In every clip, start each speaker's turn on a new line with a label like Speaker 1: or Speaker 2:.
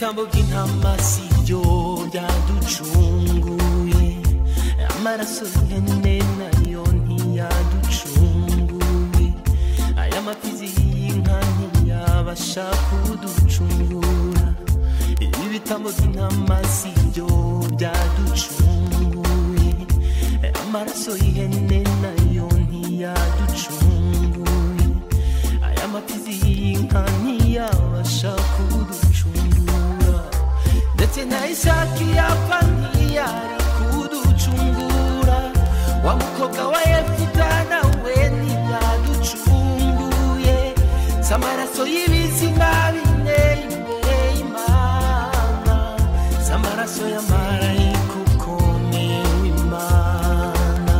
Speaker 1: nabo bw'intama si byo byaducunguye amaraso y'ihene nayo ntiyaducunguye aya mapfizi y'inka ntiyabasha kuducungura ibi bitambo by'intama si byo byaducunguye amaraso y'ihene nayo ntiyaducunguye aya mapfizi y'inka ntiyabasha kuducungura ndetse na isaki yapfa ntiyari kuducungura wa mukobwa wa yefuta nawe ntiyaducunguye si amaraso y'ibizima bine imbere y'imana si amaraso y'amarayika ukomeye w'imana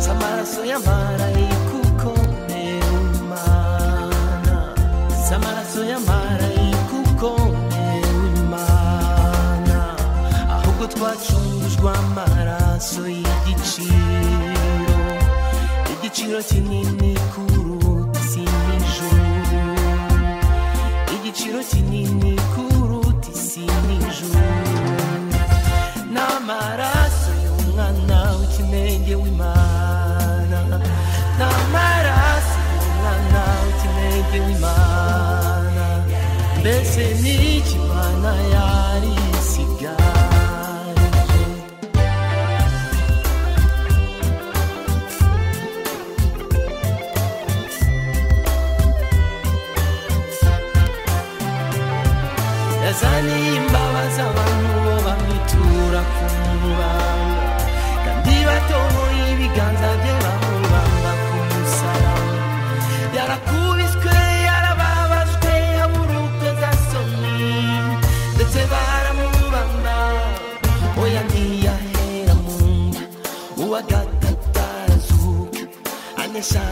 Speaker 1: si amaraso y'amarayika ukomeye w'imana si amaraso y'amarayika ukomeye w'imana ahubwo twacurujwe amaraso y'igiciro igiciro kinini kuruta isindi juru igiciro kinini kuruta isindi juru n'amaraso y'umwana w'ikinenge w'imana n'amaraso y'umwana w'ikinenge w'imana mbese n'icyo imana yari isigaje yazaniye imbabazi abantu bo bamwitura ku mubanga kandi batoboye ibiganza bye bamubamba ku musaraba yarakubiswe yarababajwe yabura ukwezi asomye ndetse baramubamba oya ntiyahera mu nda uwa gatatu arazuka anesha